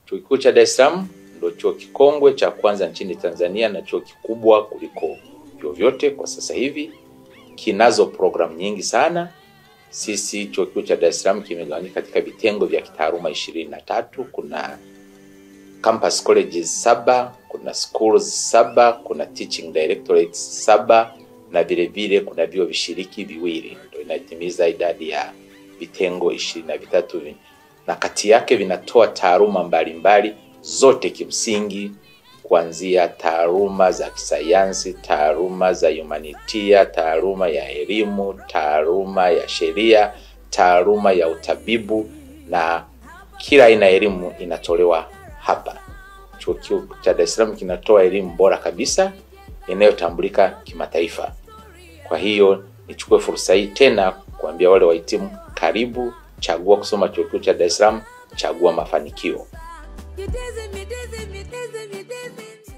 Chuo Kikuu cha Dar es Salaam ndio chuo kikongwe cha kwanza nchini Tanzania na chuo kikubwa kuliko vyuo vyote kwa sasa hivi. Kinazo programu nyingi sana. Sisi chuo kikuu cha Dar es Salaam kimegawanyika katika vitengo vya kitaaluma ishirini na tatu. Kuna campus colleges saba, kuna schools saba, kuna teaching directorates saba na vile vile kuna vyuo vishiriki viwili, ndio inatimiza idadi ya vitengo ishirini na vitatu vi- na kati yake vinatoa taaluma mbalimbali zote kimsingi, kuanzia taaluma za kisayansi, taaluma za humanitia, taaluma ya elimu, taaluma ya sheria, taaluma ya utabibu na kila aina ya elimu inatolewa hapa. Chuo Kikuu cha Dar es Salaam kinatoa elimu bora kabisa inayotambulika kimataifa. Kwa hiyo nichukue fursa hii tena kuambia wale wahitimu, karibu, chagua kusoma chuo kikuu cha Dar es Salaam, chagua mafanikio. Mideze, mideze, mideze, mideze.